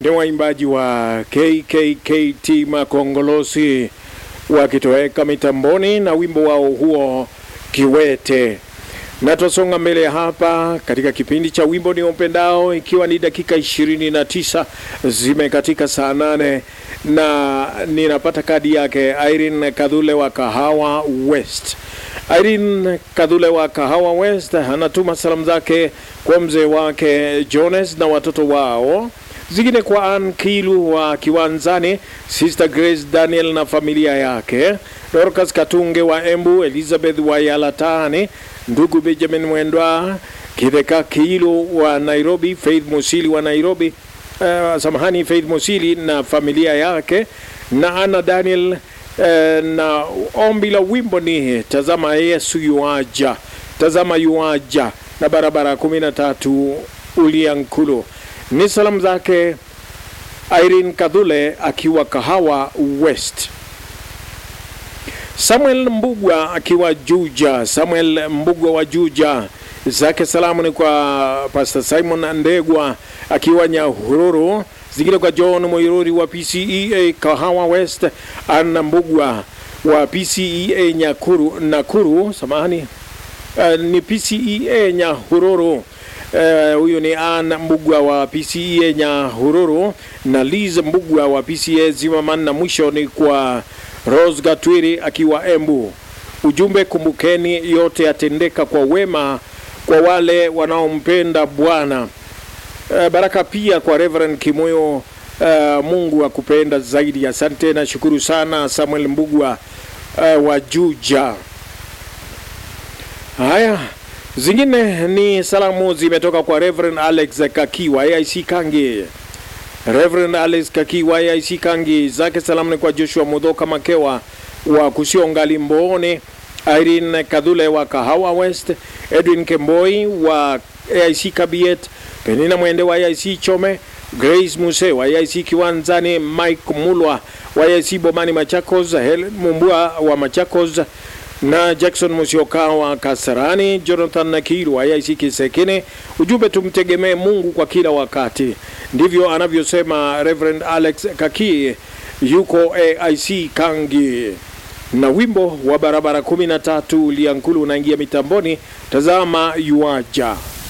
ni waimbaji wa KKKT Makongolosi wakitoweka mitamboni na wimbo wao huo Kiwete. Na twasonga mbele hapa katika kipindi cha wimbo ni upendao, ikiwa ni dakika ishirini na tisa zimekatika saa nane na ninapata kadi yake Irene Kadhule wa Kahawa West. Irene Kadhule wa Kahawa West anatuma salamu zake kwa mzee wake Jones na watoto wao zingine kwa Ann Kilu wa Kiwanzani, Sister Grace Daniel na familia yake, Dorcas Katunge wa Embu, Elizabeth wa Yalatani, ndugu Benjamin Mwendwa, Kidheka Kilu wa Nairobi, Faith Musili wa Nairobi, uh, samahani, Faith Musili na familia yake na Anna Daniel uh, na ombi la wimbo ni tazama Yesu yuaja, tazama yuaja na barabara kumi na tatu Uliankulu ni salamu zake Irene Kadhule akiwa Kahawa West. Samuel Mbugwa akiwa Juja, Samuel Mbugwa wa Juja, zake salamu ni kwa Pastor Simon Ndegwa akiwa Nyahururu, zingine kwa John Moiruri wa PCEA Kahawa West, Anna Mbugwa wa PCEA Nyakuru, Nakuru, samahani, uh, ni PCEA Nyahururu. Huyu uh, ni Ann Mbugwa wa PCEA Nyahururu na Liz Mbugwa wa PCEA Zimmerman, na mwisho ni kwa Rose Gatwiri akiwa Embu. Ujumbe, kumbukeni yote yatendeka kwa wema kwa wale wanaompenda Bwana. Uh, baraka pia kwa Reverend Kimoyo. Uh, Mungu akupenda zaidi. Asante na shukuru sana Samuel Mbugwa uh, wa Juja. Haya, zingine ni salamu zimetoka kwa Reverend Alex Kaki wa AIC Kangi. Reverend Alex Kaki wa AIC Kangi, zake salamu ni kwa Joshua Mudhoka Makewa wa Kusionga Limboni, Irene Kadhule wa Kahawa West, Edwin Kemboi wa AIC Kabiet, Penina Mwende wa AIC Chome, Grace Muse wa AIC Kiwanzani, Mike Mulwa wa AIC Bomani Machakos, Helen Mumbua wa Machakos na Jackson Musioka wa Kasarani, Jonathan Nakiru wa AIC Kisekine. Ujumbe, tumtegemee Mungu kwa kila wakati, ndivyo anavyosema Reverend Alex Kaki, yuko AIC Kangi. Na wimbo wa barabara 13 Liankulu unaingia mitamboni, tazama yuaja.